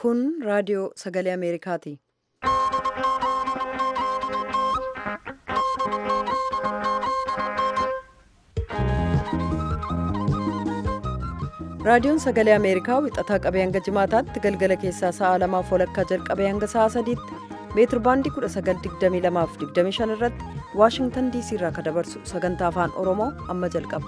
Kun raadiyoo sagalee Ameerikaati. Raadiyoon sagalee Ameerikaa wixataa qabee hanga jimaataatti galgala keessaa sa'a lamaaf walakkaa jalqabee hanga sa'a sadiitti meetir baandii 1922 fi 25 irratti Waashingtan DC irraa kan dabarsu sagantaa afaan Oromoo amma jalqaba.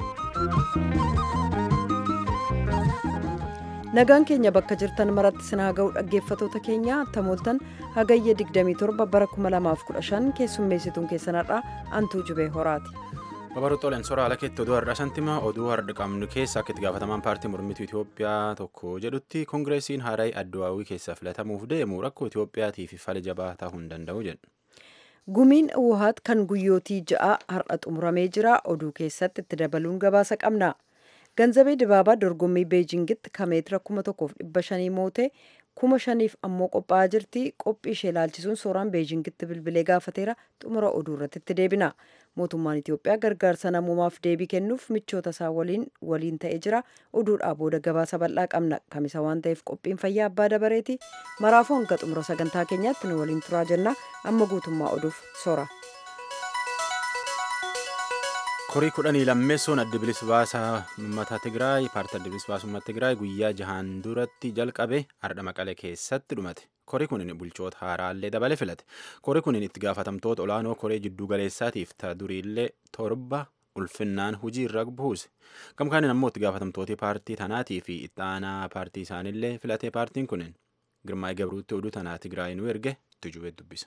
Nagaan keenya bakka jirtan maratti sinaa ga'u dhaggeeffatoota keenya tamooltan hagayya 27 bara 2015 keessummeessituun keessanarraa antuu jubee horaati. Babarootooleen soraa ala keetti oduu har'a santima oduu har'a qabnu keessa akka itti gaafatamaan paartii mormituu Itoophiyaa tokko jedhutti koongireesiin haaraayii addawaawii keessaa filatamuuf deemu rakkoo Itoophiyaatiif fala jabaa ta'uu hin danda'u jedhu. Gumiin Uwahaat kan guyyootii ja'a har'a xumuramee jira oduu keessatti itti dabaluun gabaasa qabna. Ganzabee Dibaabaa dorgommii Beejingitti kan meetira kuma tokkoof dhibba shanii mootee kuma shaniif ammoo qophaa'aa jirti. Qophii ishee ilaalchisuun suuraan Beejingitti bilbilee gaafateera xumura oduu irratti itti deebina. Mootummaan Itoophiyaa gargaarsa namoomaaf deebii kennuuf michoota isaa waliin waliin ta'ee jira. Oduudhaa booda gabaasa bal'aa qabna. Kamisa waan ta'eef qophiin fayyaa abbaa dabareeti. Maraafuu hanga xumura sagantaa keenyaatti nu waliin turaa jenna. Amma guutummaa oduuf soora. korii kudhanii lammeessoon adda bilisa baasaa uummata Tigraay paartii adda bilisa baasaa uummata Tigraay guyyaa jahaan duratti jalqabe har'a maqalee keessatti dhumate. Korii kunin bulchoota haaraallee dabale filate. Korii kunin itti gaafatamtoota olaanoo koree jidduu galeessaatiif ta'a duriillee torba ulfinnaan hujii irra buuse. Gamkaanin ammoo itti gaafatamtooti paartii tanaatii fi itti aanaa paartii isaaniillee filate paartiin kunin Girmaa'ee Gabruutti oduu tanaa Tigraay nu erge tujubee dubbisa.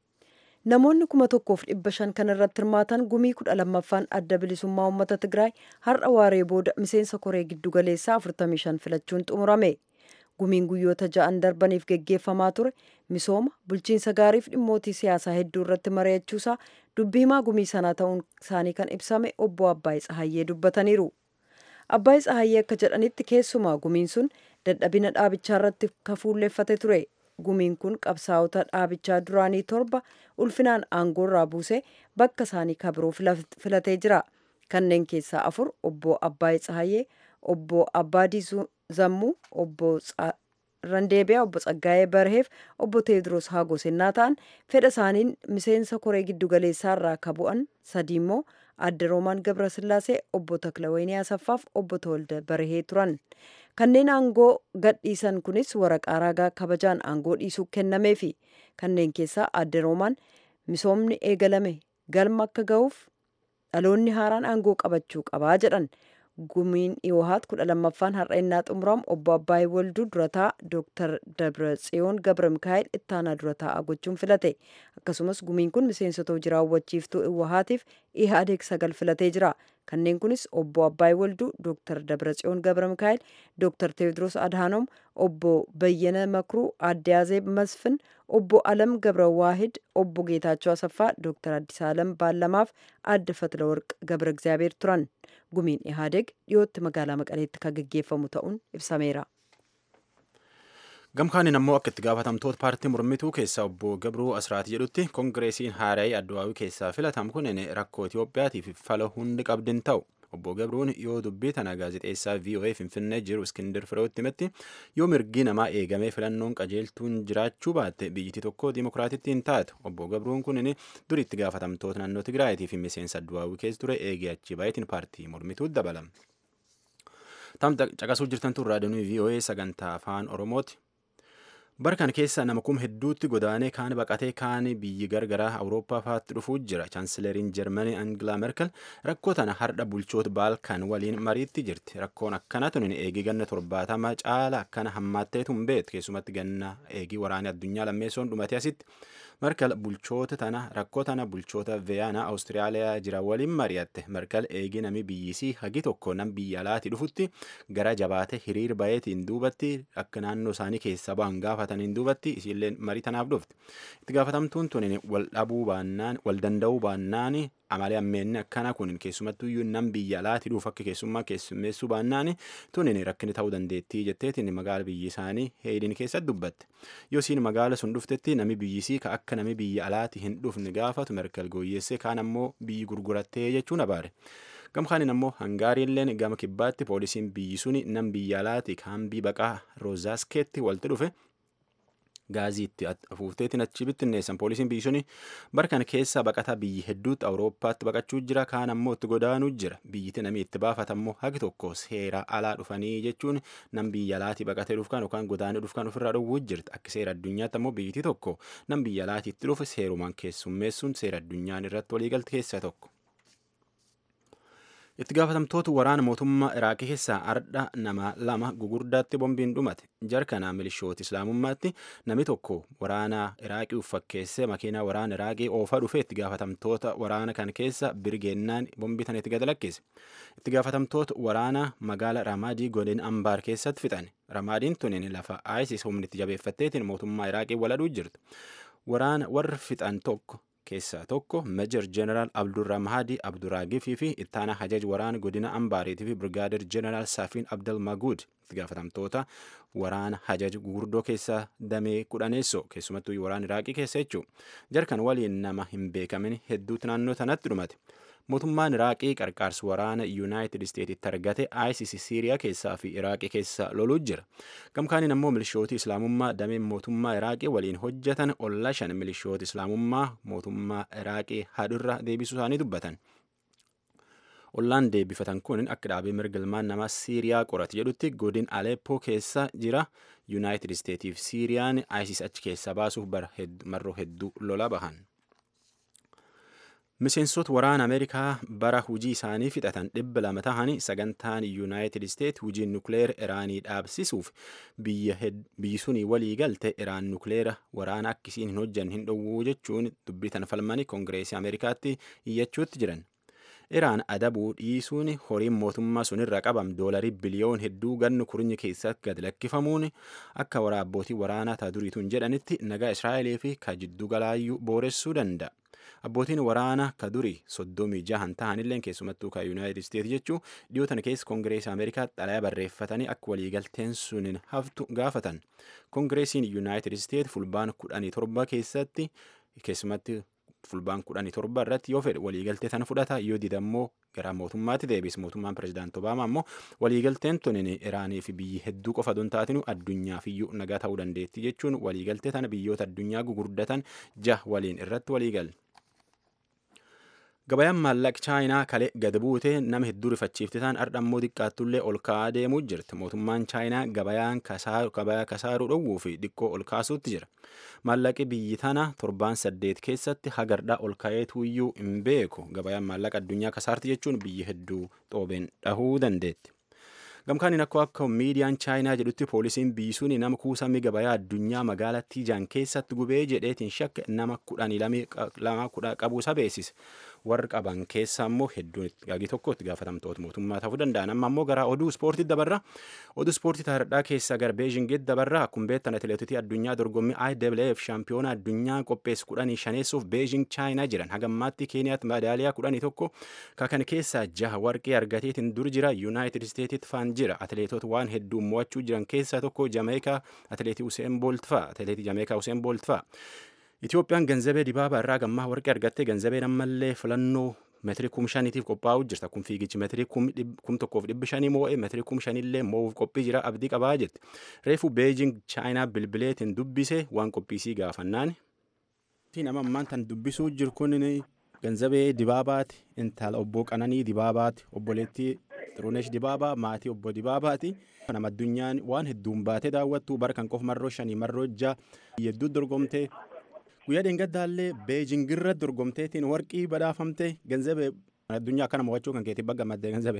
Namoonni kuma tokkoof dhibba shan kan irratti hirmaatan gumii kudha lammaffaan adda bilisummaa uummata Tigraay har'a waaree booda miseensa koree giddu galeessaa 45 filachuun xumurame. Gumiin guyyoota ja'an darbaniif geggeeffamaa ture misooma bulchiinsa gaariif dhimmootii siyaasaa hedduu irratti mari'achuusaa dubbii himaa gumii sanaa ta'uun isaanii kan ibsame obbo Abbaay Tsahayyee dubbataniiru. Abbaay Tsahayyee akka jedhanitti keessumaa gumiin sun dadhabina dhaabichaa irratti kafuulleeffate ture. gumiin kun qabsaa'ota dhaabichaa duraanii torba ulfinaan aangoo irraa buusee bakka isaanii kabiroo filatee jira kanneen keessaa afur obbo Abbaay Tsahayyee obbo Abbaadii Zammuu obbo Randeebiyaa obbo Tsaggaayee Barheef obbo Teediroos Haagosennaa ta'an fedha isaaniin miseensa koree giddugaleessaa irraa ka bu'an sadi immoo adde Roomaan Gabrasillaasee obbo Taklawayinii Asaffaaf obbo Tawalda Barhee turan. kanneen aangoo gadhiisan kunis waraqaa ragaa kabajaan aangoo dhiisuu kennameefi kanneen keessaa adde roomaan misoomni eegalame galma akka ga'uuf dhaloonni haaraan aangoo qabachuu qabaa jedhan gumiin dhiyohaat kudha lammaffaan har'a innaa xumuramu obbo Abbaayee Walduu durataa Dr. Dabra Tsiyoon Gabra Mikaa'el ittaanaa durataa gochuun filate akkasumas gumiin kun miseensota hojii raawwachiiftuu dhiyohaatiif ihaadeeg sagal filatee jira. kanneen kunis obbo Abbaayee Walduu, Dr. Dabratsiyoon Gabra Mikaa'el, Dr. Teewodiroos Adhaanoom, obbo Bayyana Makruu, Aadde Azeeb Masfin, obbo Alam Gabra Waahid, obbo Geetaachoo Asaffaa, Dr. Addisaalam Baallamaaf, Aadde Fatlaworq Gabra Egzaabeer turan. Gumiin Ihaadeeg dhiyootti magaalaa Maqaleetti kan gaggeeffamu ta'uun ibsameera. Gamkaanin ammoo akka itti gaafatamtoota paartii mormituu keessaa obbo Gabruu Asraati jedhutti koongireesiin haaraayii addawaawii keessaa filatamu kunin rakkoo Itoophiyaatiif fala hundi qabdin ta'u. Obbo Gabruun yoo dubbii tana gaazexeessaa VOA Finfinnee jiru Iskindir Fireewotti himetti yoo mirgi namaa eegamee filannoon qajeeltuun jiraachuu baatte biyyittii tokko dimokiraatittii hin taatu. Obbo Gabruun kunin duri itti gaafatamtoota naannoo Tigraayitii fi miseensa addawaawii keessa ture eegee achi baay'atiin paartii mormituu dabalame. Tam caqasuu jirtan tun raadiyoon VOA sagantaa afaan Oromooti. Barkan keessa nama kuma hedduutti godaanee kaan baqatee kaan biyyi gargaraa Awurooppaa fa'aatti dhufuu jira. Chaansileriin Jarmanii Angilaa Merkel rakkoo tana hardha bulchoota Baalkan waliin mariitti jirti. Rakkoon akkana tun eegii ganna torbaatama caala akkana hammaatteetu hin beektu. Keessumatti ganna eegii waraanaa addunyaa lammeessoon dhumate asitti. Merkel bulchoota tana rakkoo tana bulchoota Veyaanaa Awustiraaliyaa jira waliin mari'atte. Merkel eegii nami biyyisii hagi tokko nam biyya alaati dhufutti gara jabaate hiriir bayeetiin duubatti akka naannoo isaanii keessa ba'an gaafataniin duubatti isiillee marii tanaaf dhufte. Itti gaafatamtuun tun wal dhabuu baannaan wal danda'uu baannaan amalee ammeenni akkana kun keessumattuu iyyuu nam biyya alaati dhuuf akka keessummaa keessummeessuu baannaan tunin rakkini ta'uu dandeettii jetteetiin magaala biyyi isaanii heedin keessatti dubbatte. Yoo isiin magaala sun dhuftetti nami biyyisii ka akka nami biyya alaati hin dhufne gaafatu merkel gooyyeessee kaan ammoo biyyi gurgurattee jechuun abaare. gamkaanin ammoo hangaariilleen gama kibbaatti poolisiin biyyi suni nam biyya alaati kaambii baqaa roozaaskeetti walitti dhufe gaaziitti afuufteetiin achi bittinneessan poolisiin biyyi suni barkan keessaa baqataa biyyi hedduutti awurooppaatti baqachuu jira kaan ammoo itti godaanuu jira biyyiti namni itti baafatammoo hagi tokko seera alaa dhufanii jechuun nam biyya alaati baqatee dhufkan yookaan godaanee dhufkan ofirraa dhowwuu jirti akka seera addunyaatti ammoo biyyiti tokko nam biyya alaati itti dhufe seerumaan keessummeessuun seera addunyaan irratti waliigalti keessaa tokko. itti gaafatamtoota waraana mootummaa iraaqii keessaa ardha nama lama gugurdaatti bombiin dhumate jarkanaa milishoota islaamummaatti namni tokko waraana iraaqii uffakkeessee makiinaa waraana iraaqii oofaa dhufe itti gaafatamtoota waraana kan keessa birgeennaan bombii tan itti gad lakkise itti gaafatamtoota waraana magaala ramaadii godin ambaar keessatti fixan ramaadiin tunin lafa isis humnitti jabeeffatteetiin mootummaa iraaqii waladhuu jirtu waraana warri fixan tokko keessaa tokko meejar jeneraal abdurrahmaadi abduraagifii fi ittaana hajaj waraana godina ambaariitii fi birgaadir jeneraal saafiin abdal maguud itti gaafatamtoota waraana hajaj gurguddoo keessaa damee kudhaneessoo keessumattuu waraana iraaqii keessa jechuu jarkan waliin nama hin beekamin hedduutu naannoo sanatti dhumate mootummaan iraaqii qarqaarsa waraana yuunaayitid isteetitti argate isis siiriyaa keessaa fi iraaqii keessa loluu jira gamkaaniin ammoo milishooti islaamummaa dameen mootummaa iraaqii waliin hojjetan olla shan milishoota islaamummaa mootummaa iraaqii hadurra deebisuu isaanii dubbatan ollaan deebifatan kun akka dhaabee mirga ilmaan namaa siiriyaa qorate jedhutti godin aleppoo keessa jira yuunaayitid isteetiif siiriyaan isis achi keessaa baasuuf marroo hedduu lola bahan. miseensota waraana ameerikaa bara hujii isaanii fixatan dhibba lama tahani sagantaan yuunaayitid isteet hujii nukleer iraanii dhaabsisuuf biyyi sunii walii galte iraan nukleera waraana akkisiin hin hojjan hin dhowwuu jechuun dubbitan falmanii koongireesii ameerikaatti iyyachuutti jiran iraan adabuu dhiisuun horiin mootummaa sunirra qabam doolarii biliyoon hedduu gannu kurnyi keessatti gad lakkifamuun akka waraabbootii waraanaa taa duriituun jedhanitti nagaa israa'elee fi ka jiddu galaayyuu booressuu danda'a. abbootiin waraanaa ka durii soddomii jahan tahanillee keessumattuu ka yuunaayitid isteet jechuu dhiyootan keessa koongireesii ameerikaa xalayaa barreeffatanii akka waliigalteen sunin haftu gaafatan koongireesiin yuunaayitid isteet fulbaan kudhanii torba keessatti keessumatti fulbaan kudhanii torba irratti yoo fedhe waliigaltee sana fudhata yoo didammoo gara mootummaatti deebis mootummaan pirezidaanti obaamaa ammoo waliigalteen tunin iraanii fi biyyi hedduu qofa don taatinu addunyaaf iyyuu nagaa ta'uu dandeetti jechuun waliigaltee tana biyyoota addunyaa gugurdatan jah waliin irratti waliigal. gabayaan maallaqa chaayinaa kalee gad buute nama hedduu rifachiifte ta'an ardhammoo xiqqaattullee ol ka'aa deemuu jirti mootummaan chaayinaa gabayaan gabayaa kasaaruu dhowwuu fi xiqqoo ol kaasuutti jira maallaqi biyyi tana torbaan saddeet keessatti hagardhaa ol ka'eetu iyyuu hin beeku gabayaan maallaqa addunyaa kasaarti jechuun biyyi hedduu xoobeen dhahuu dandeetti. gamkaaniin akkoo akka miidiyaan chaayinaa jedhutti poolisiin biisuun nama kuusamii gabayaa addunyaa magaalaa tiijaan keessatti gubee jedheetiin shakke nama kudhanii lama kudha qabuusa beeksise warri qaban keessa ammoo hedduun gaagii tokko itti gaafatamtoota mootummaa ta'uu danda'an amma ammoo gara oduu ispoortii dabarra oduu ispoortii taardhaa keessaa gara beejingitti dabarra akkuma beektan atileetotii addunyaa dorgommii IWF shaampiyoona addunyaa qopheessu kudhanii shaneessuuf beejing chaayinaa jiran hagammaatti keeniyaatti madaaliyaa kudhanii tokko kakan keessaa jaha warqee argateetiin dur jira yuunaayitid isteetitti faan jira atileetota waan hedduu mo'achuu jiran keessaa tokko jameekaa atileetii useen boolt fa'a atileetii jameekaa useen boolt fa'a itoophiyaan ganzabee dibaabaa irraa gammaa warqee argattee ganzabeen ammallee filannoo meetirii kum shaniitiif qophaa'uu jirta kun fiigichi meetirii kum tokkoof dhibbi shanii moo'ee meetirii kum shanillee moo'uuf qophii jira abdii qabaa jette reefu beejing chaayinaa bilbileetiin dubbise waan qophiisii gaafannaan. nama ammaan tan dubbisuu jiru kun ganzabee dibaabaati intala obbo qananii dibaabaati obboleettii xirunesh dibaabaa maatii obbo dibaabaati. nama addunyaan waan hedduun baatee daawwattu bara kan qofa marroo shanii marroo jaha hedduu dorgomtee guyyaa dheengaddaallee beejingirra dorgomteetiin warqii badhaafamte ganzabee addunyaa akkana mo'achuu kan keetii bagga maddee ganzabee.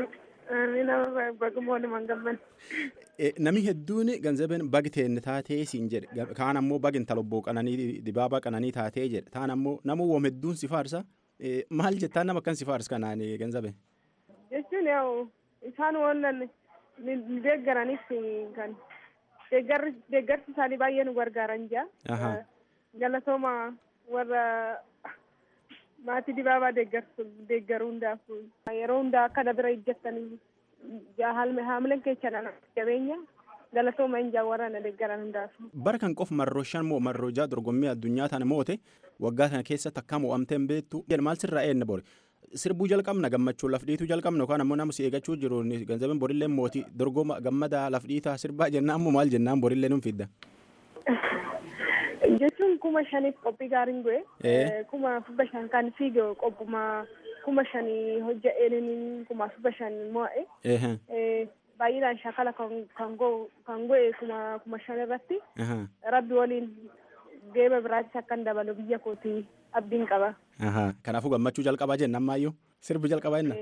Nami hedduun ganzabeen bagi teenne taatee siin jedhe kaan ammoo bagi intala obbo qananii dibaabaa qananii taatee jedhe taan ammoo nama woom hedduun si faarsa maal jettaan nama akkan si faarsa kanaan ganzabee. Jechuun yaa'u isaan wannan ni deeggaranis kan deeggarsi isaanii baay'ee nu gargaaran jira. Galatooma warra maatii dibaabaa deeggaruu hundaaf yeroo hundaa akka dabira ijjattanii haamileen keessa jabeenya galatooma hin warra na deeggaran hundaaf. Bara kan qofa marroo shan moo marroo jaha dorgommii addunyaa tana moote waggaa kana keessatti akka mo'amteen beektu maal sirraa eenna bore sirbuu jalqabna gammachuu lafdhiituu jalqabna yookaan ammoo nama si eegachuu jiru ganzabeen borillee mootii dorgoma gammadaa lafdhiitaa sirbaa jennaan ammoo maal jennaan borillee nun fidda. jechuun kuma shaniif qophii gaariin goe kuma fubba shan kan fiige qophuma kuma shanii hojja'een kuma fubba shan mo'e baay'inaan shakala kan goe kuma kuma shan irratti rabbi waliin geeba biraattis akkan dabalu biyya kooti abdiin qaba. Kanaafuu gammachuu jalqabaa jenna ammaayyuu sirbi jalqabaa jenna.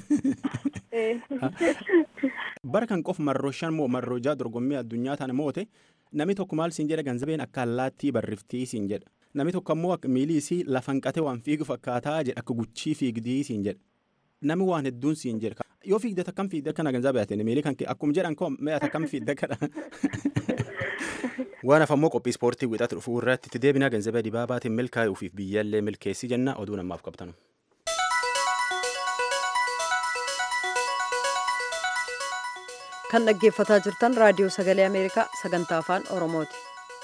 Bara kan qof marroo shan moo marroo jaha dorgommii addunyaa tana moote namni tokko maal siin jedha ganzabeen akka allaattii barriftii siin jedha. Namni tokko ammoo miilii isii lafa hanqatee waan fiigu fakkaataa jedha akka guchii fiigdii siin jedha. Nami waan hedduun siin jedha. Yoo fiigdata akkam fiigda kana ganzabee ati miilii kan akkuma jedhan koo mee ati akkam fiigda kana. waan hafammoo qophii ispoortii wixatu dhufuu irratti itti deebinaa ganzabee dibaabaatiin milkaa'ee ufiif biyyaallee milkeessii jenna oduu namaaf qabtanu. kan dhaggeeffataa jirtan raadiyoo sagalee ameerikaa sagantaa afaan oromooti.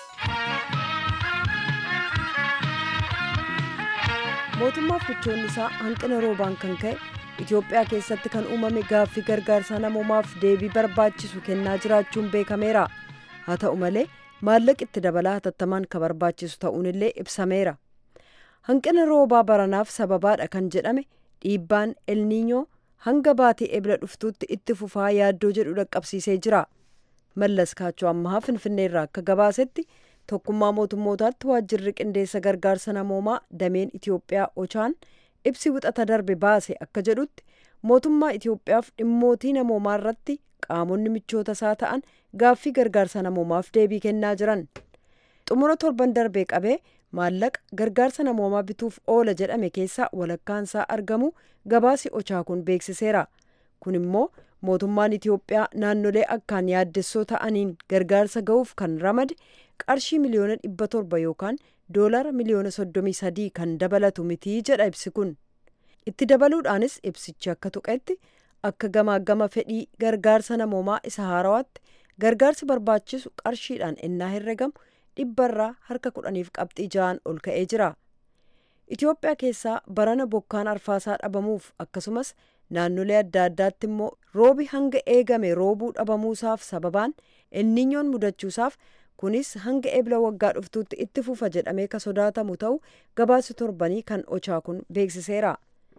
mootummaaf michoonni isaa hanqina roobaan kan ka'e itiyoophiyaa keessatti kan uumame gaaffii gargaarsa namoomaaf deebii barbaachisu kennaa jiraachuun beekameera haa ta'u malee maallaqi itti dabalaa hatattamaan ka barbaachisu ta'uun illee ibsameera hanqina roobaa baranaaf sababaadha kan jedhame dhiibbaan elniinyoo hanga baatii ebla dhuftuutti itti fufaa yaaddoo jedhu dhaqqabsiisee jira mallas kaachoo ammahaa finfinneerraa akka gabaasetti tokkummaa mootummootaatti waajjirri qindeessa gargaarsa namoomaa dameen itiyoophiyaa ochaan ibsi wixata darbe baase akka jedhutti mootummaa itiyoophiyaaf dhimmootii namoomaa irratti qaamonni michoota isaa ta'an gaaffii gargaarsa namoomaaf deebii kennaa jiran xumura torban darbee qabee maallaqa gargaarsa namoomaa bituuf oola jedhame keessaa walakkaansaa argamu gabaasi ochaa kun beeksiseera kun immoo mootummaan itiyoophiyaa naannolee akkaan yaaddessoo ta'aniin gargaarsa ga'uuf kan ramade qarshii miliyoona dhibba torba yookaan doolara miliyoona soddomii sadii kan dabalatu mitii jedha ibsi kun itti dabaluudhaanis ibsichi akka tuqetti akka gamaa gama fedhii gargaarsa namoomaa isa haarawaatti gargaarsi barbaachisu qarshiidhaan ennaa herregamu dhibbarraa harka kudhaniif qabxii ja'an ol ka'ee jira itiyoophiyaa keessaa barana bokkaan arfaasaa dhabamuuf akkasumas naannolee adda addaatti immoo roobi hanga eegame roobuu dhabamuusaaf sababaan elniinyoon mudachuusaaf kunis hanga ebla waggaa dhuftuutti itti fufa jedhamee ka sodaatamu ta'u gabaasi torbanii kan ochaa kun beeksiseera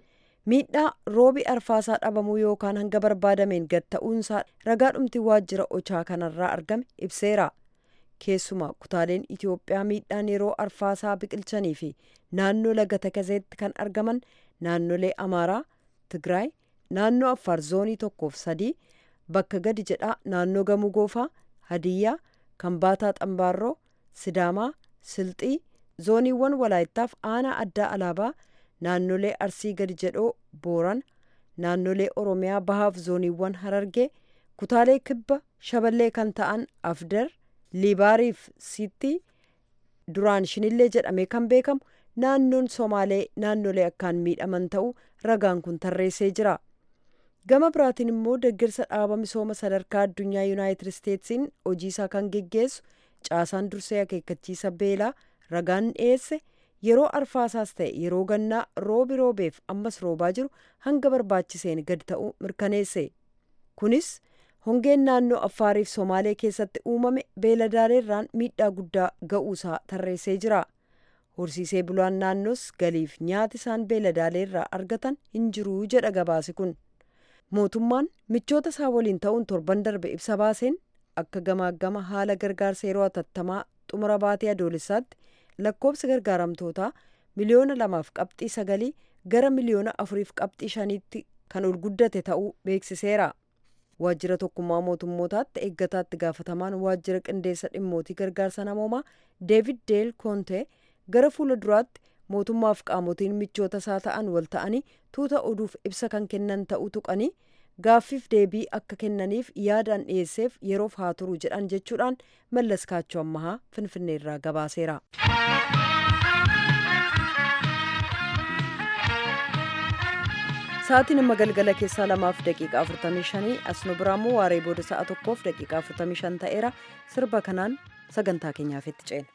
miidhaa roobi arfaasaa dhabamuu yookaan hanga barbaadameen gad ta'uunsaa ragaadhumti waajjira ochaa kanarraa argame ibseera keessumaa kutaaleen itiyoophiyaa miidhaan yeroo arfaasaa biqilchanii fi naannoo laga takazeetti kan argaman naannolee amaaraa tigraay naannoo affaar zoonii tokkoof sadii bakka gadi jedhaa naannoo gamuu goofaa hadiyyaa kambaataa xambaarroo sidaamaa silxii zooniiwwan walaayittaaf aanaa addaa alaabaa naannolee arsii gadi jedhoo booran naannolee oromiyaa bahaaf zooniiwwan harargee kutaalee kibba shaballee kan ta'an afdar liibaariif sitti duraan shinillee jedhamee kan beekamu naannoon somaalee naannolee akkaan miidhaman ta'uu ragaan kun tarreessee jira gama biraatiin immoo deeggarsa dhaaba misooma sadarkaa addunyaa yuunaayitid isteetsiin hojiisaa kan geggeessu caasaan dursee akeekkachiisa beelaa ragaan dhiyeesse yeroo arfaasaas ta'e yeroo gannaa roobi roobeef ammas roobaa jiru hanga barbaachiseen gad ta'uu mirkaneesse kunis hongeen naannoo affaariif somaalee keessatti uumame beeladaaleerraan miidhaa guddaa ga'uusaa tarreessee jira horsiisee bulaan naannoos galiif nyaati isaan beeladaaleerraa argatan hin jiruu jedha gabaasi kun mootummaan michoota isaa waliin ta'uun torban darbe ibsa baaseen akka gamaa gama haala gargaarsa yeroo hatattamaa xumura baatee adoolessaatti lakkoobsa gargaaramtootaa miliyoona lamaaf qabxii sagalii gara miliyoona afuriif qabxii shaniitti kan ol guddate ta'uu beeksiseera. waajjira tokkummaa mootummootaatti eeggataatti gaafatamaan waajjira qindeessa dhimmootii gargaarsa namoomaa deevid deel koonte gara fuula duraatti mootummaaf qaamotiin michoota isaa ta'an wal ta'anii tuuta oduuf ibsa kan kennan ta'uu tuqanii gaaffiif deebii akka kennaniif yaadaan dhiyeesseef yeroof haa turu jedhan jechuudhaan mallas kaachoo ammahaa finfinneerraa gabaaseera. sa'aatiin amma galgala keessaa lamaaf daqiiqaa afurtamii shanii as nu biraammoo waaree booda sa'a tokkoof daqiiqaa afurtamii shan ta'eera sirba kanaan sagantaa keenyaaf itti ceena.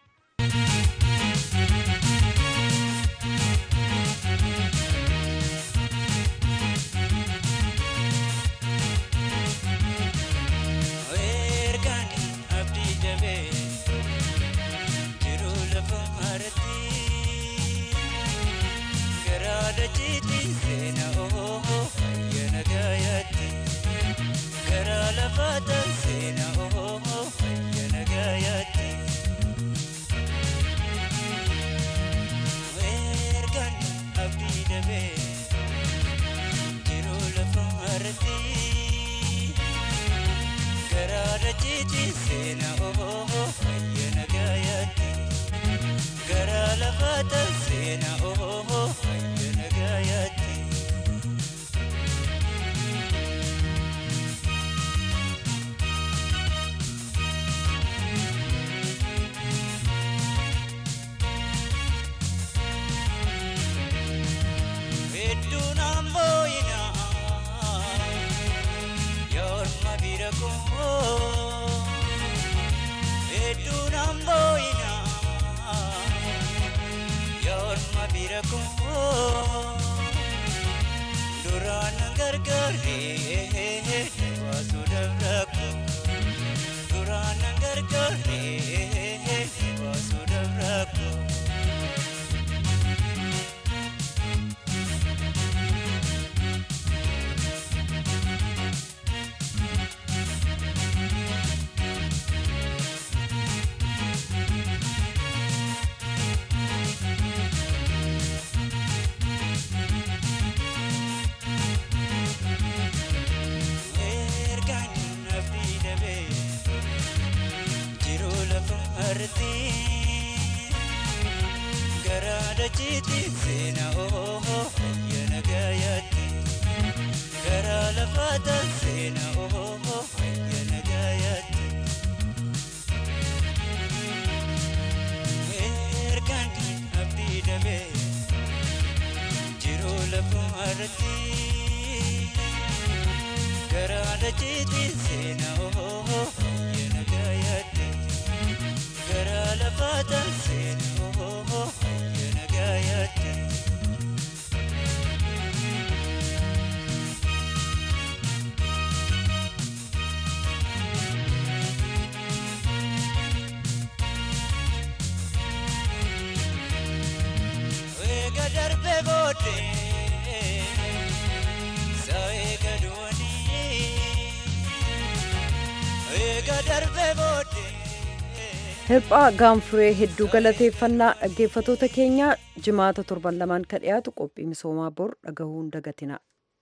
Hirphaa gaanfuree hedduu galateeffannaa dhaggeeffatoota keenya jimaata torban lamaan kan dhiyaatu qophii misoomaa bor dhagahuun dagatina.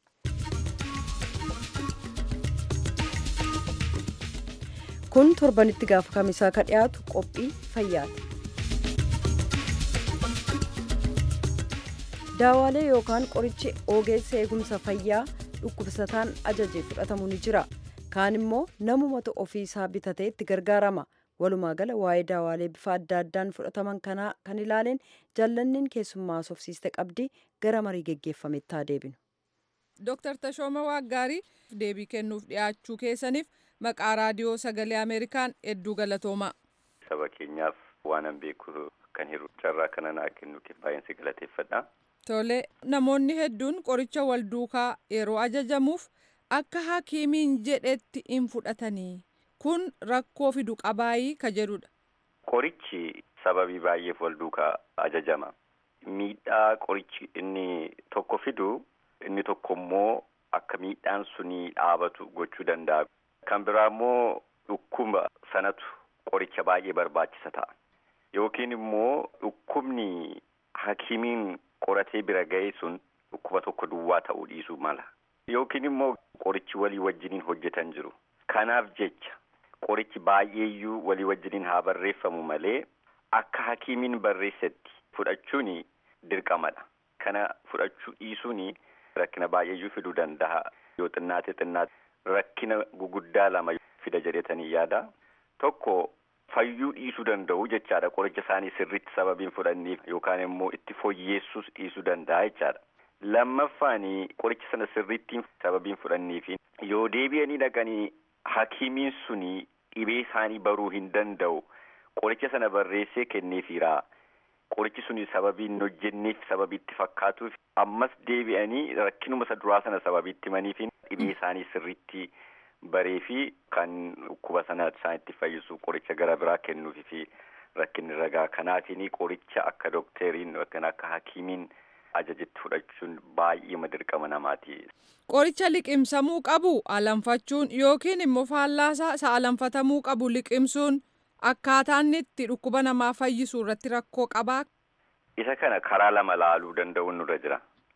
Kun torbanitti gaafa kamisaa kan dhiyaatu qophii fayyaati. Daawaalee yookaan qorichi ogeessa eegumsa fayyaa dhukkubsataan ajajee fudhatamu ni jira. Kaan immoo namumatu ofiisaa bitatee itti gargaarama. walumaa gala waa'ee daawaalee bifa adda addaan fudhataman kanaa kan ilaaleen jaallanniin keessummaa sofsiiste qabdi gara marii geggeeffametti haa deebinu. Dooktar Tashooma Waaggaarii deebii kennuuf dhiyaachuu keessaniif maqaa raadiyoo sagalee Ameerikaan hedduu galatoomaa. Saba keenyaaf waanan beeku kan hiru carraa kana naa kennuuf baay'een si galateeffadha. Tole namoonni hedduun qoricha wal duukaa yeroo ajajamuuf akka hakiimiin jedhetti hin fudhatanii. kun rakkoo fidu qabaayii ka jedhudha. Qorichi sababii baay'eef wal duukaa ajajama. Miidhaa qorichi inni tokko fidu inni tokko immoo akka miidhaan suni dhaabatu gochuu danda'a. Kan biraa immoo dhukkuba sanatu qoricha baay'ee barbaachisa ta'a. Yookiin immoo dhukkubni hakiimiin qoratee bira ga'e sun dhukkuba tokko duwwaa ta'uu dhiisuu mala. Yookiin immoo qorichi walii wajjiniin hojjetan jiru. Kanaaf jecha qorichi baay'eeyyuu walii wajjiniin haa barreeffamu malee akka hakiimiin barreessetti fudhachuun dirqamadha. Kana fudhachuu dhiisuun rakkina baay'eeyyuu fiduu danda'a. Yoo xinnaate xinnaate rakkina guguddaa lama fida jedhetanii yaada. Tokko fayyuu dhiisuu danda'u jechaadha. Qoricha isaanii sirriitti sababiin fudhanniif yookaan immoo itti fooyyeessuus dhiisuu danda'a jechaadha. Lammaffaan qoricha sana sirriittiin sababiin fudhanniifi yoo deebi'anii dhaqanii hakiimiin suni dhibee isaanii baruu hin danda'u qoricha sana barreessee kenneefiira qorichi suni sababii hin hojjenneef sababii itti fakkaatuuf ammas deebi'anii rakkinuma isa duraa sana sababii itti himaniif dhibee isaanii sirriitti baree fi kan dhukkuba sana isaan itti fayyisu qoricha gara biraa kennuufi fi rakkinni ragaa kanaatiin qoricha akka dookteriin yookaan akka hakiimiin ajajetti fudhachuun baay'ee dirqama namaati. Qoricha liqimsamuu qabu alanfachuun yookiin immoo faallaasaa isa alanfatamuu qabu liqimsuun akkaataan itti dhukkuba namaa fayyisu irratti rakkoo qabaa. Isa kana karaa lama laaluu danda'uun nurra jira.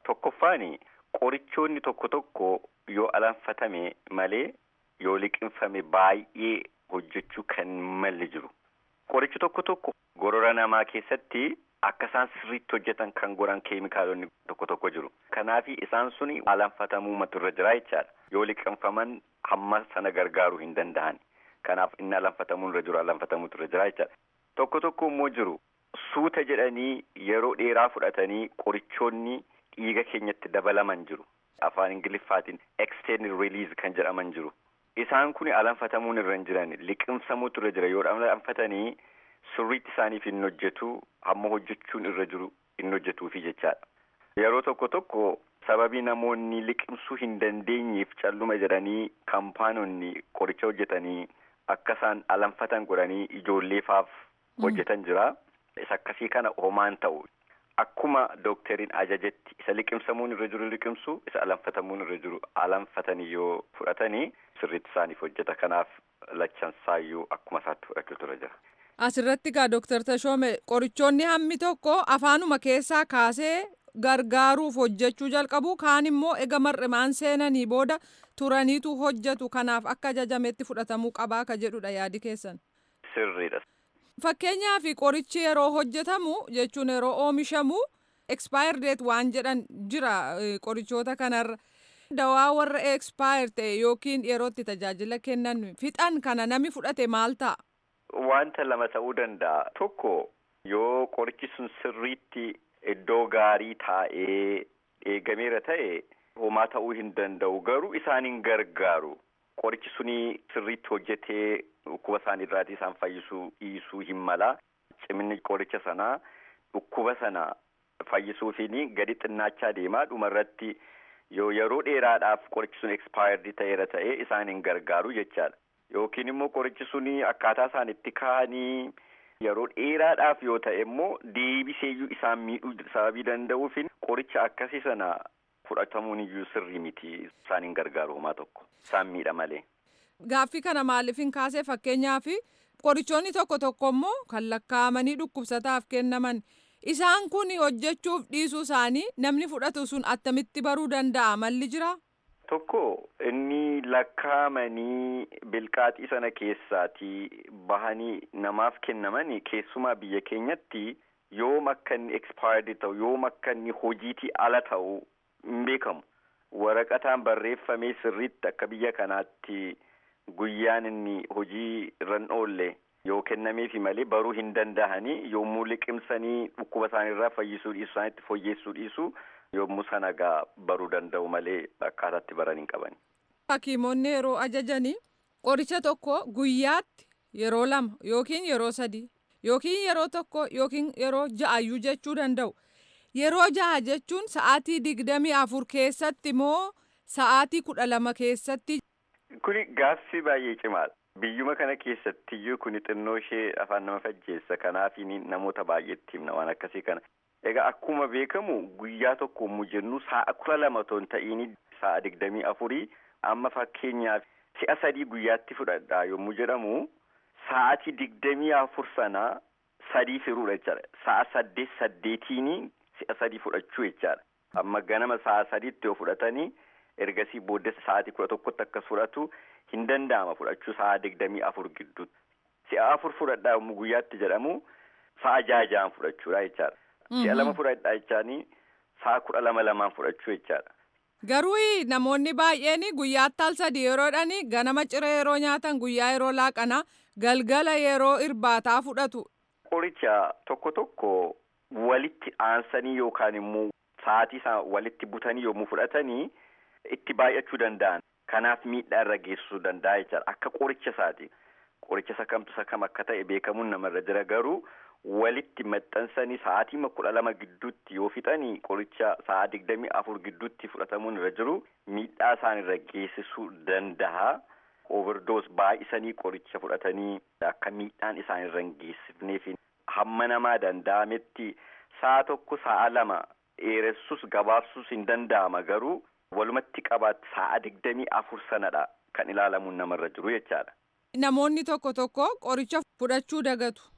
Tokkoffaani qorichoonni tokko tokko yoo alanfatame malee yoo liqinfame baay'ee hojjechuu kan malli jiru. Qorichi tokko tokko gorora namaa keessatti akka isaan sirriitti hojjetan kan godhan keemikaalonni tokko tokko jiru. Kanaaf isaan suni alanfatamuu matu irra jira jechaadha. Yoo liqinfaman hamma sana gargaaruu hin danda'an. Kanaaf inni alanfatamuu irra jiru alanfatamuutu irra jira jechaadha. Tokko tokko immoo jiru suuta jedhanii yeroo dheeraa fudhatanii qorichoonni dhiiga keenyatti dabalaman jiru. Afaan Ingiliffaatiin extended release kan jedhaman jiru. Isaan kun alanfatamuun irra hin jiran liqimsamuutu irra jira yoo alanfatanii sirriitti isaaniif hin hojjetu hamma hojjechuun irra jiru hin hojjetuufi jechaadha. Yeroo tokko tokko sababii namoonni liqimsuu hin dandeenyeef calluma jedhanii kaampaanonni qoricha hojjetanii akka isaan alanfatan godhanii ijoolleefaaf hojjetan jira. Isa akkasii kana homaan ta'u. Akkuma dookteriin ajajetti isa liqimsamuun irra jiru liqimsu isa alanfatamuun irra jiru alanfatanii yoo fudhatanii sirriitti isaaniif hojjeta kanaaf lachansaayyuu akkuma isaatti fudhachuutu irra jira. Asirratti gaa Dooktar Tashoome qorichoonni hammi tokko afaanuma keessaa kaasee gargaaruuf hojjechuu jalqabu kaan immoo ega mar'imaan seenanii booda turaniitu hojjetu kanaaf akka ajajametti fudhatamuu qabaa ka jedhudha yaadi keessan. Sirriidha. Fakkeenyaaf qorichi yeroo hojjetamu jechuun yeroo oomishamu expire date waan jedhan jira qorichoota kanarra. Dawaa warra expire ta'e yookiin yerootti tajaajila kennan fixan kana nami fudhate maal ta'a? Wanta lama ta'uu danda'a. Tokko yoo qorichi sun sirriitti iddoo gaarii taa'ee eegameera ta'e homaa ta'uu hin danda'u garuu isaan hin gargaaru. Qorichi suni sirriitti hojjetee dhukkuba isaan irraatii isaan fayyisuu dhiisuu hin mala. Ciminni qoricha sanaa dhukkuba sana fayyisuufiin gadi xinnaachaa deemaa dhumarratti yoo yeroo dheeraadhaaf qorichi sun expaayirdii ta'eera ta'e isaan hin gargaaru jechaadha. Yookiin immoo qorichi suni akkaataa isaan itti kaa'anii yeroo dheeraadhaaf yoo ta'e immoo deebiseeyyuu isaan miidhuu sababii danda'uufin qoricha akkasii sana fudhatamuun iyyuu sirrii miti isaan hin gargaaru homaa tokko isaan miidha malee. Gaaffii kana maaliif hin kaasee fakkeenyaaf qorichoonni tokko tokko immoo kan lakkaa'amanii dhukkubsataaf kennaman isaan kun hojjechuuf dhiisuu isaanii namni fudhatu sun attamitti baruu danda'a malli jira. Tokko inni lakkaa'amanii bilqaaxii sana keessaatii bahanii namaaf kennaman keessumaa biyya keenyatti yoom akka inni expaayirdii ta'u yoom akka inni hojiitii ala ta'u hin beekamu. Waraqataan barreeffamee sirriitti akka biyya kanaatti guyyaan inni hojii irra hin oolle yoo kennameefi malee baruu hin danda'anii yommuu liqimsanii dhukkuba isaaniirraa fayyisuu dhiisuu isaaniitti fooyyessuu dhiisuu yommuu sana gaa baruu danda'u malee akkaataatti baran hin qabani. Hakiimonni yeroo ajajanii qoricha tokko guyyaatti yeroo lama yookiin yeroo sadi yookiin yeroo tokko yookiin yeroo ja'ayyuu jechuu danda'u. Yeroo ja'a jechuun sa'aatii digdamii afur keessatti moo sa'aatii kudha lama keessatti. Kuni gaaffii baay'ee cimaadha. Biyyuma kana keessattiyyuu kuni xinnoo ishee afaan nama fajjeessa kanaaf namoota baay'eetti himna waan akkasii kana. Egaa akkuma beekamu guyyaa tokko yommuu jennu sa'a kudha lama otoo hin ta'iin sa'a digdamii afurii amma fakkeenyaaf si'a sadii guyyaatti fudhadhaa yommuu jedhamu sa'aatii digdamii afur sana sadii firuudha jechaadha. Sa'a saddeet saddeetiini si'a sadii fudhachuu jechaadha. Amma ganama sa'a sadiitti yoo fudhatanii ergasii booddee sa'aatii kudha tokkotti akkas fudhatu hin danda'ama fudhachuu sa'a digdamii afur gidduutti. Si'a afur fudhadhaa yommuu guyyaatti jedhamu sa'a ja'a ja'an fudhachuudha jechaadha. Si'a lama fudhadhaa jechaanii sa'a kudha lama lamaan fudhachuu jechaadha. Garuu namoonni baay'een guyyaatti al sadii yeroodhani ganama ciree yeroo nyaatan guyyaa yeroo laaqanaa galgala yeroo irbaataa fudhatu. Qoricha tokko tokko walitti aansanii yookaan immoo sa'aatii isaa walitti butanii yommuu fudhatanii itti baay'achuu danda'an. Kanaaf miidhaa irra geessisuu danda'a jechaadha. Akka qoricha isaati. Qoricha isa kamtu isa kam akka ta'e beekamuun namarra jira garuu walitti maxxansanii sa'aatii kudha lama gidduutti yoo fixanii qoricha sa'a digdamii afur gidduutti fudhatamuun irra jiru miidhaa isaan irra geessisuu danda'a. Overdoos baay'isanii qoricha fudhatanii akka miidhaan isaan irra hin geessifneef hamma namaa danda'ametti sa'a tokko sa'a lama dheeressus gabaabsuus hin danda'ama garuu walumatti qabaatti sa'a digdamii afur sanadha kan ilaalamuun namarra jiru jechaadha. Namoonni tokko tokko qoricha fudhachuu dagatu.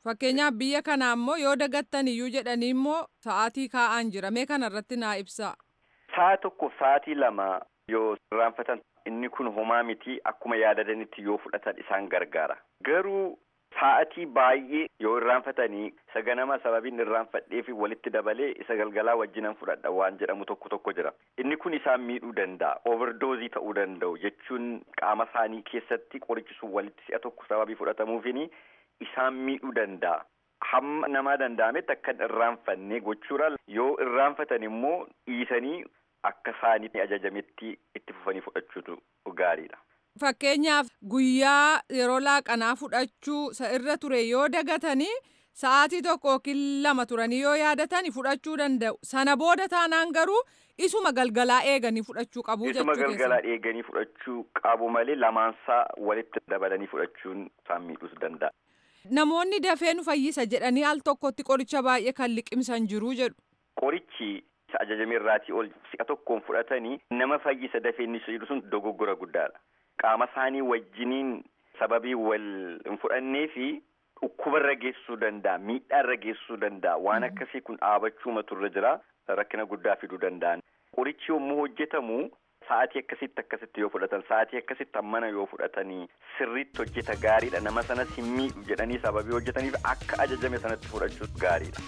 Fakkeenyaaf biyya kana ammoo yoo dagattan iyyuu jedhanii immoo sa'aatii kaa'an jira. Mee kana irratti naa ibsaa. Sa'a tokko sa'aatii lama yoo irraanfatan inni kun homaa miti akkuma yaadatanitti yoo fudhatan isaan gargaara. Garuu sa'atii baay'ee yoo irraanfatanii isa ganama sababiin irraanfadheef walitti dabalee isa galgalaa wajjinan fudhadha waan jedhamu tokko tokko jira. Inni kun isaan miidhuu danda'a. Overdoozii ta'uu danda'u jechuun qaama isaanii keessatti qorichi sun walitti si'a tokko sababii fudhatamuufini isaan miidhuu danda'a. Hamma namaa danda'ametti akka irraanfanne gochuudha. Yoo irraanfatan immoo dhiisanii akka isaanitti ajajametti itti fufanii fudhachuutu gaariidha. Fakkeenyaaf guyyaa yeroo laaqanaa fudhachuu irra ture yoo dagatanii sa'aatii tokko yookiin lama turanii yoo yaadatan fudhachuu danda'u. Sana booda taanaan garuu isuma galgalaa eeganii fudhachuu qabu jechuu Isuma galgalaa eeganii fudhachuu qabu malee lamaansaa walitti dabalanii fudhachuun isaan miidhuus danda'a. Namoonni dafee nu fayyisa jedhanii al tokkotti qoricha baay'ee kan liqimsan jiru jedhu. Qorichi ajajame irraatii ol si'a tokkoon fudhatanii nama fayyisa dafee inni jedhu sun dogoggora guddaadha. Qaama isaanii wajjiniin sababii wal hin fudhannee fi dhukkubarra geessisuu danda'a miidhaarra geessisuu danda'a waan akkasii kun dhaabachuuma turre jira rakkina guddaa fiduu danda'an. Qorichi yommuu hojjetamu sa'aatii akkasitti akkasitti yoo fudhatan sa'aatii akkasitti hammana yoo fudhatanii sirriitti hojjeta gaariidha nama sanas hin miidhu jedhanii sababii hojjetaniif akka ajajame sanatti fudhachuu gaariidha.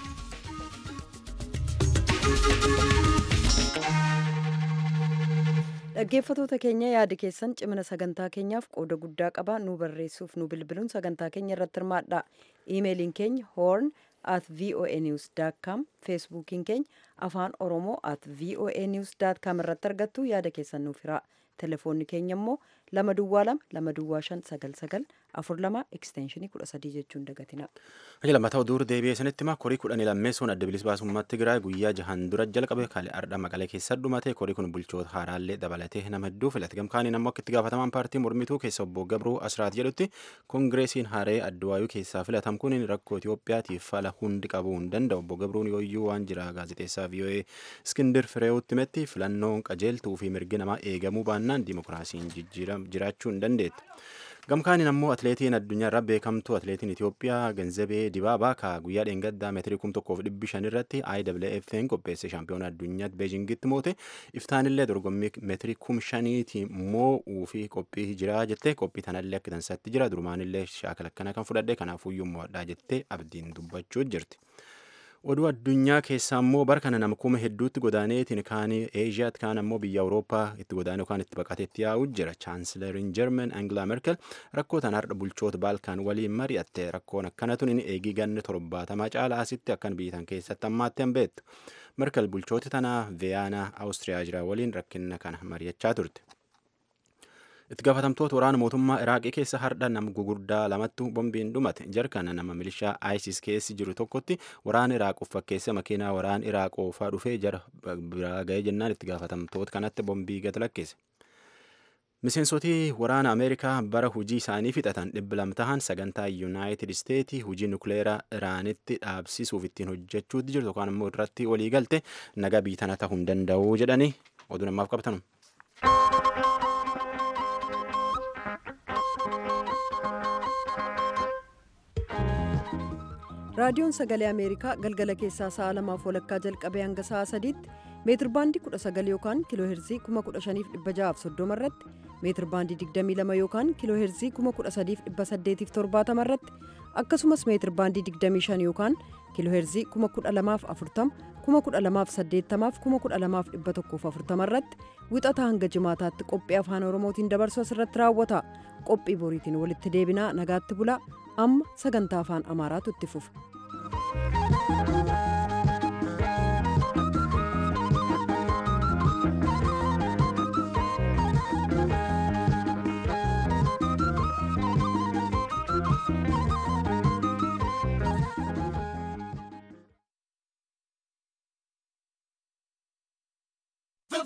dhaggeeffatoota keenya yaada keessan cimina sagantaa keenyaaf qooda guddaa qaba nu barreessuuf nu bilbiluun sagantaa keenya irratti hirmaadha iimeeliin keenya horn at voa news com feesbuukiin keenya afaan oromoo at voa news com irratti argattu yaada keessan nuuf hiraa telefoonni keenya immoo lama duwwaa lama lama duwwaa shan sagal sagal afur lama ekstenshinii kudha sadii jechuun dagatina. Aji lammataa oduu deebi'ee sanitti hima korii kudhanii lammeessuun adda bilisa baasummaa Tigraay guyyaa jahan dura jalqabe kale ardha maqalee keessa dhumate korii kun bulchoota haaraallee dabalatee nama hedduu filate gamkaaniin ammoo akka itti gaafatamaan paartii mormituu keessa obbo Gabruu Asraat jedhutti koongireesiin haaree adduwaayuu keessaa filatam kun rakkoo Itoophiyaatiif fala hundi qabuu hin danda'u obbo Gabruun yooyyuu waan jira gaazexeessaa VOA Iskindir Fireewutti himetti filannoon qajeeltuu fi mirgi namaa eegamuu baannaan dimokiraasiin jiraachuu hin dandeettu. gamkaaniin ammoo atleetiin addunyaa irraa beekamtu atleetiin Itoophiyaa Ganzabee Dibaabaa ka guyyaa dheengaddaa meetirii kum tokkoof dhibbi shan irratti IWF'n qopheesse shaampiyoona addunyaatti beejingitti moote iftaanillee dorgommii meetirii kum shaniiti moo'uu fi qophii jira jettee qophii tanallee akka tansaatti jira durumaanillee shaakala akkana kan fudhadhe kanaafuyyuu mo'adhaa jettee abdiin dubbachuu jirti. oduu addunyaa keessaa immoo bara kana nama kuma hedduutti godaaneetiin kaanii eeshiyaatti kaan ammoo biyya awurooppaa itti godaane yookaan itti baqateetti yaa'u jira chaansilariin jarman angilaa merkel rakkoo tan har'a bulchoota baalkaan waliin mari'atte rakkoon akkana tun inni eegii ganne torbaatamaa caala asitti akkan biyya tan keessatti ammaatti hin beektu merkel bulchooti tanaa viyaanaa awustiriyaa jira waliin rakkina kana mari'achaa turte. itti gaafatamtoota waraana mootummaa iraaqii keessa hardha nama gugurdaa lamattu bombiin dhumate jarkana nama milishaa isis keessi jiru tokkotti waraana iraaq fakkeesse makiinaa waraana iraaq oofaa dhufee jara biraa ga'ee jennaan itti gaafatamtoota kanatti bombii gad lakkise. miseensotii waraana ameerikaa bara hujii isaanii fixatan dhibba lama tahan sagantaa yuunaayitid isteetii hujii nukleeraa iraanitti dhaabsisuuf ittiin hojjechuutti jirtu yookaan immoo irratti walii galte naga biitana ta'uu hin danda'u jedhanii oduu namaaf qabatan. raadiyoon sagalee ameerikaa galgala keessaa sa'a lamaaf walakkaa jalqabee hanga sa'a sadiitti meetir baandii 19 yookaan kiiloo heerzii 15630 irratti meetir baandii 22 yookaan kiiloo heerzii 13870 irratti akkasumas meetir baandii 25 yookaan kiiloo heerzii 12040 12080 12140 irratti wixataa hanga jimaataatti qophii afaan oromootiin dabarsu asirratti raawwata qophii boriitiin walitti deebinaa nagaatti bulaa amma sagantaa afaan amaaraatu itti fufa.